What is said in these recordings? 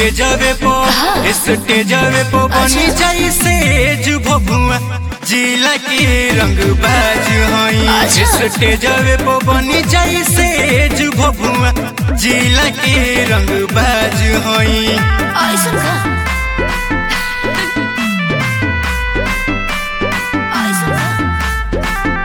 स्टेजवे पो स्टेजवे पो बनी जाई सेज भभुआ जिला के रंग बाज हई अच्छा। स्टेजवे पो बनी जाई सेज भभुआ जिला के रंग बाज हई ऐसन का ऐसन का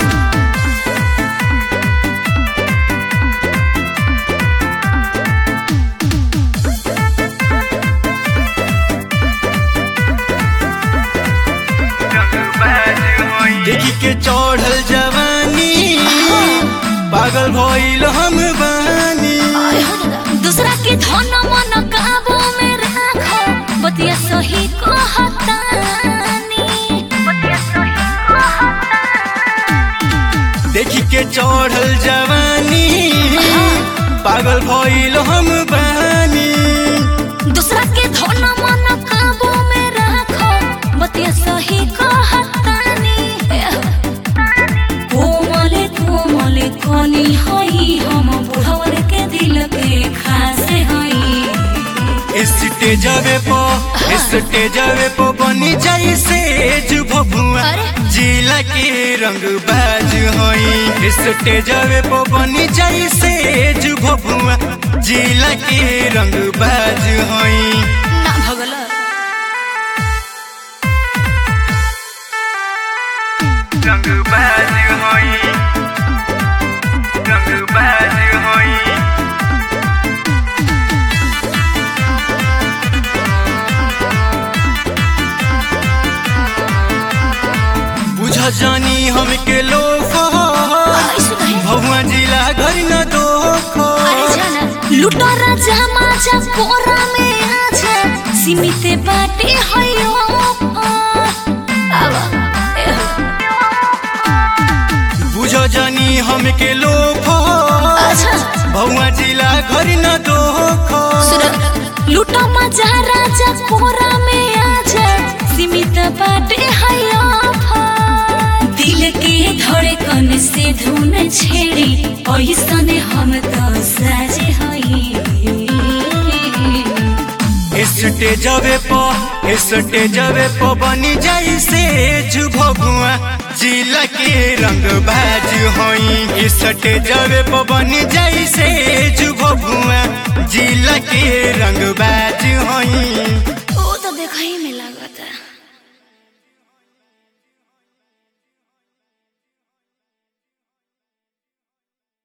देखी के चढ़ल जवानी पागल भइल हम बानी आय हो दादा दूसरा के धन मन काबू में राखो बतिया सही कहतानी बतिया सही कहतानी देखी के चढ़ल जवानी पागल भइल हम बानी दूसरा के धन मन काबू में राखो बतिया सही कहतानी कोमले कोमले कली हई हम बुढ़वर के दिल के खासे हई स्टेजवे पो स्टेजवे पो बनी जाई सेज भभुआ अरे। जिला के रंग बाज हई स्टेजवे पो बनी जाई सेज भभुआ जिला के रंग बाज हई ना भगल रंग बाज हई रंग बाज हई बुझ जानी हमके लोग ऐसे कहे भगवा जिला घर न दोखो अरे जाना लुटो राजा माजा कोरा में आजा सीमित बाटे हयो आवा बुझ जानी हमके लोग अच्छा भगवा जिला घर न दोखो सुन लुटो मजा राजा कोरा में आजा सीमित बाटे हयो दिल के धड़कन से धुन छेड़ी ऐसन हम तो साजे हई स्टेजवे पो स्टेजवे पो बनी जाई सेज भगुआ जिला के रंग बाज होई स्टेजवे पो बनी जाई सेज भगुआ जिला के रंग बाज होई वो तो देखा ही में लगता